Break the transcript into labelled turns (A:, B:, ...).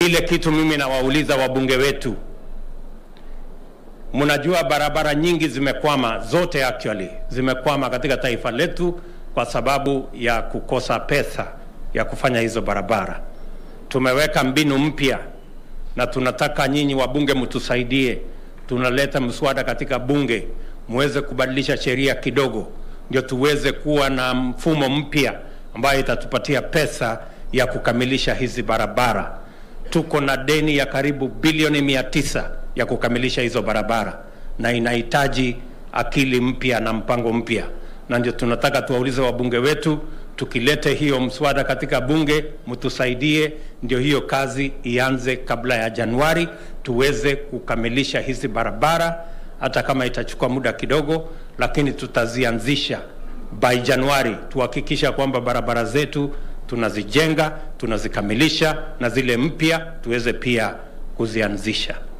A: Ile kitu mimi nawauliza wabunge wetu, mnajua barabara nyingi zimekwama, zote actually zimekwama katika taifa letu kwa sababu ya kukosa pesa ya kufanya hizo barabara. Tumeweka mbinu mpya na tunataka nyinyi wabunge mtusaidie. Tunaleta mswada katika bunge muweze kubadilisha sheria kidogo, ndio tuweze kuwa na mfumo mpya ambayo itatupatia pesa ya kukamilisha hizi barabara. Tuko na deni ya karibu bilioni mia tisa ya kukamilisha hizo barabara, na inahitaji akili mpya na mpango mpya, na ndio tunataka tuwaulize wabunge wetu, tukilete hiyo mswada katika bunge, mtusaidie, ndio hiyo kazi ianze kabla ya Januari, tuweze kukamilisha hizi barabara, hata kama itachukua muda kidogo, lakini tutazianzisha by Januari, tuhakikisha kwamba barabara zetu tunazijenga, tunazikamilisha na zile mpya tuweze pia kuzianzisha.